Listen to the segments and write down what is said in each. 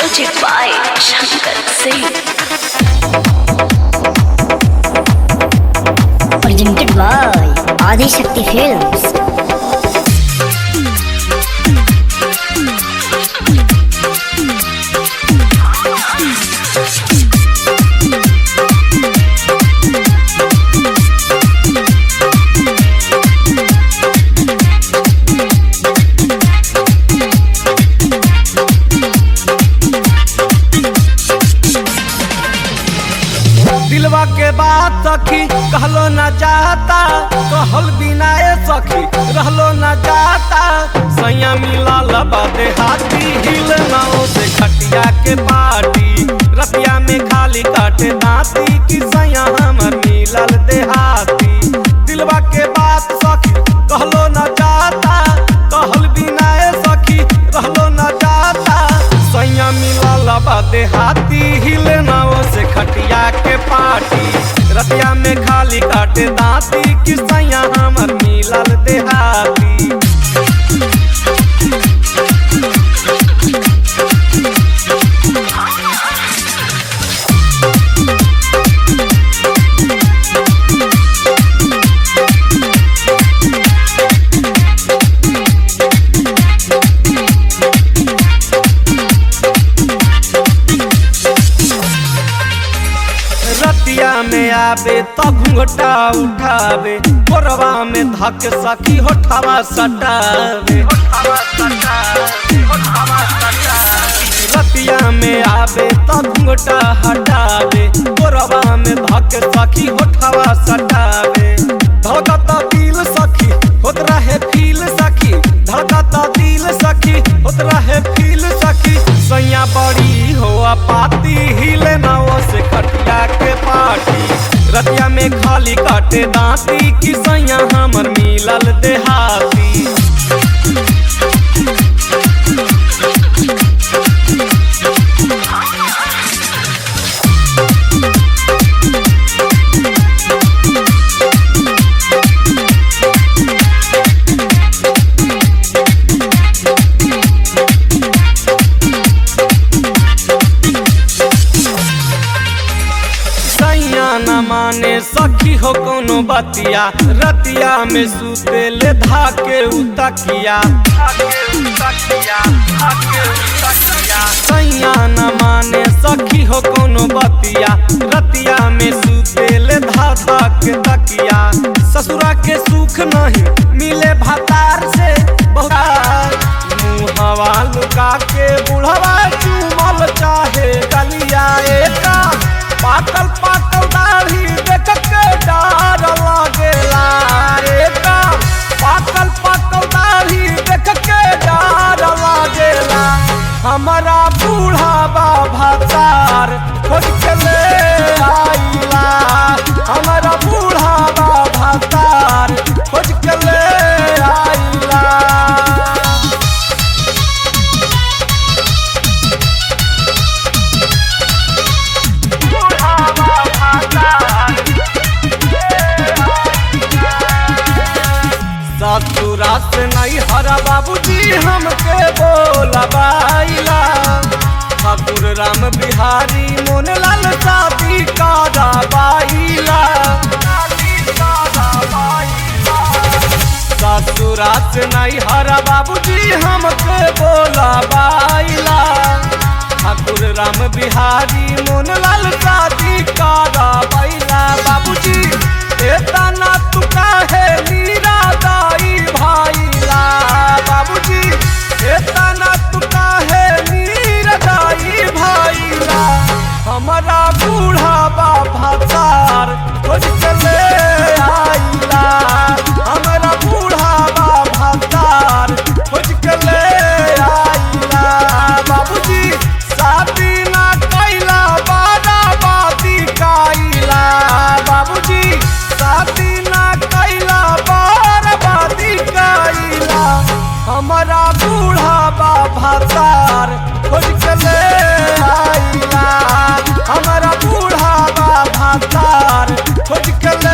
Music by Shankar Singh. presented by Adi Shakti Films. दिलवा के बात सखी कहलो न जाता कहल बिना ए सखी रहलो न जाता सैया मिलल बादे हाथी हिल नाव से खटिया के पाटी रतिया में खाली काटे दांती कि सैया हमर मिलल देहाती दिलवा के बात सखी कहलो न जाता कहल बिना ए सखी रहलो न जाता सैया मिलल बादे हाथी हिले नाव से खटिया के पाटी रतिया में खाली काटे दांती कि सैया हमर मिलल देहाती रतिया में आवे तो घूंघटा उठावे कोरवा में धक सखी होठवा सटावे रतिया में आवे तो घूंघटा हटावे कोरवा में धक सखी होठवा सटावे धड़कता दिल सखी होत रहे फील सखी धड़कता दिल सखी होत रहे फील सखी सैया बड़ी हो पाती हिले नाव से खटिया के पाटी रतिया में खाली काटे दांती कि सैया हमर मिलल देहाती सैया न माने सखी हो कोनो बतिया रतिया में सुते ले धाके उतकिया सैया न माने सखी हो कोनो बतिया रतिया में सुते ले धा धा के तकिया ससुरा के सुख नहीं मिले भतार से बहुतार मुहवा लुका के बुढ़वा चूमल चाहे गलिया एका पाकल पाकल दाढ़ी देख के डर लागेला एका पाकल पाकल दाढ़ी देख के डर लागेला हमारा बूढ़ा बाबा तार खोज के ले आइला हमारा बूढ़ा बाबा तार खोज के ले आइला ससुरा से नहीं हरा बाबूजी हमके बोलबाइला ठाकुर राम बिहारी मोन लाल शादी कराबाइला ससुरा से नहीं हरा बाबूजी हमके बोलबाइला ठाकुर राम बिहारी मोन लाल शादी कराबाइला बाबूजी एतना तू काहे मीरा दाई भाईला बाबूजी एतना तू काहे मीरा दाई भाईला हमारा बूढ़ा बाबा तार खोज के ले आइला हमारा बूढ़ा बाबा तार खोज के ले आइला बाबूजी शादी ना कैला बारा बाती काइला बाबूजी शादी ना कैला बारा बाती काइला हमारा बूढ़ा बाबा तार खोज के ले आइला हमारा बूढ़ा बाबा तार खोज के ले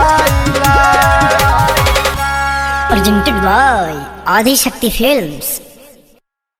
आइला Presented by Adi Shakti Films.